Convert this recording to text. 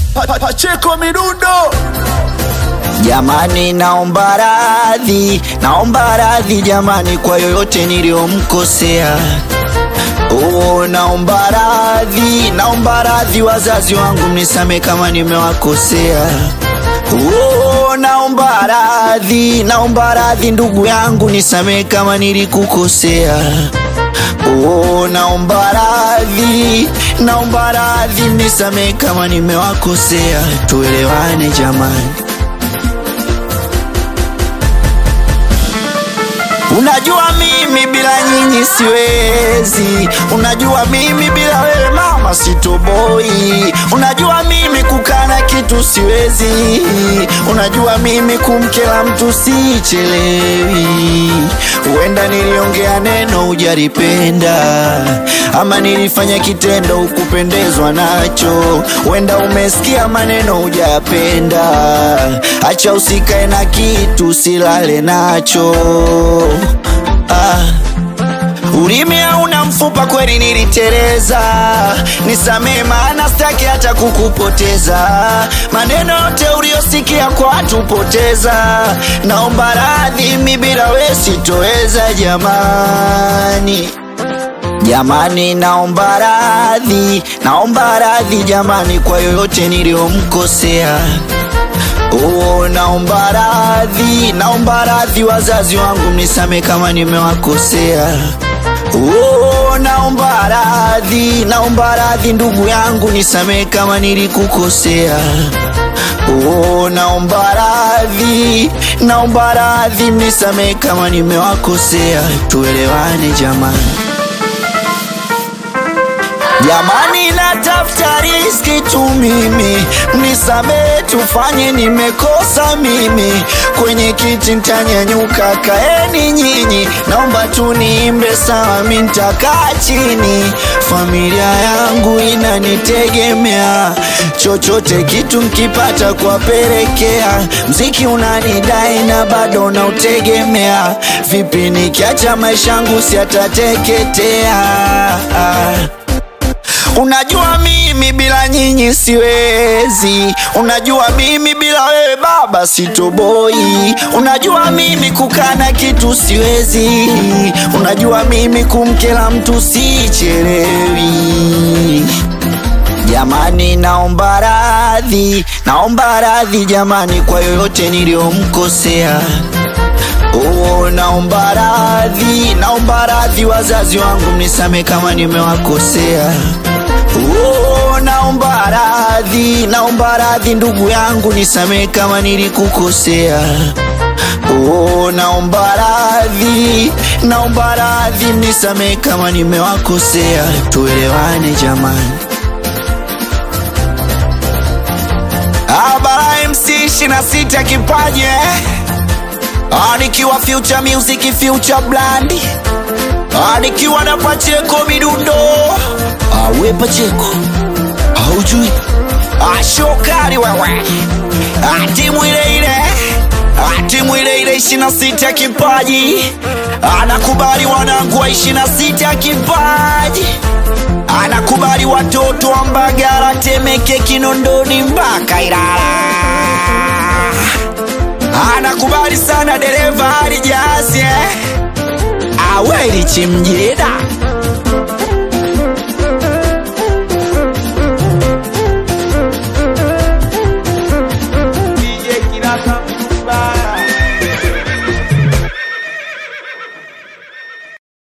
Pa- pa- Pacheko Midundo Jamani, naomba radhi, naomba radhi jamani kwa yoyote niliyomkosea. Oh, naomba radhi, naomba radhi wazazi wangu, mnisame kama nimewakosea. Oh, naomba radhi, naomba radhi ndugu yangu, nisamee kama nilikukosea. Oh, naomba radhi, naomba radhi, mnisamee kama nimewakosea. Tuelewane jamani. Unajua mimi bila nyinyi siwezi, unajua mimi bila wewe mama sitoboi, unajua mimi kukana kitu siwezi, unajua mimi kumkela mtu sichelewi. Huenda niliongea neno hujalipenda, ama nilifanya kitendo ukupendezwa nacho, huenda umesikia maneno hujayapenda. Acha usikae na kitu silale nacho ah. Ulimi hauna mfupa, kweli niliteleza, nisamee maana sitaki hata kukupoteza. Maneno yote uliyosikia kwa watu poteza, naomba radhi, mi bila we sitoweza jamani. Jamani, naomba radhi, naomba radhi jamani kwa yoyote niliyomkosea. Oh, naomba radhi, naomba radhi wazazi wangu, mnisame kama nimewakosea. Oh, naomba radhi, naomba radhi ndugu yangu, nisamee kama nilikukosea. Oh, naomba radhi, naomba radhi, mnisamee kama nimewakosea. Tuelewane jamani. Jamani, natafuta riski tu mimi, mnisamee, tufanye nimekosa mimi. Kwenye kiti ntanyanyuka, kaeni nyinyi, naomba tu niimbe sawa, mi ntakaa chini. Familia yangu inanitegemea, chochote kitu mkipata kuwapelekea. Mziki unanidai na bado nautegemea, vipi nikiacha maisha yangu siatateketea? Unajua mimi bila nyinyi siwezi, unajua mimi bila wewe baba sitoboi, unajua mimi kukana kitu siwezi, unajua mimi kumkela mtu sichelewi. Jamani, naomba radhi, naomba radhi jamani kwa yoyote niliyomkosea. Oh, naomba radhi, naomba radhi wazazi wangu, mnisame kama nimewakosea. Oh, naomba radhi, naomba radhi ndugu yangu, nisamee kama nilikukosea. Oh, naomba radhi, naomba radhi, mnisamee kama nimewakosea. Tuelewane jamani. Abara MC 26 kipaji eh? Ah, nikiwa future music future brand Ah, nikiwa na Pacheko midundo Ah, we Pacheko haujui Ah, shokari wewe Ah, timu ile ile Ah, timu ile ile ishirini na sita kipaji anakubali wanangu wa ishirini na sita kipaji anakubali watoto wa Mbagala, Temeke, Kinondoni mpaka Ilala anakubali sana dereva alijazi eh? aweli chimjida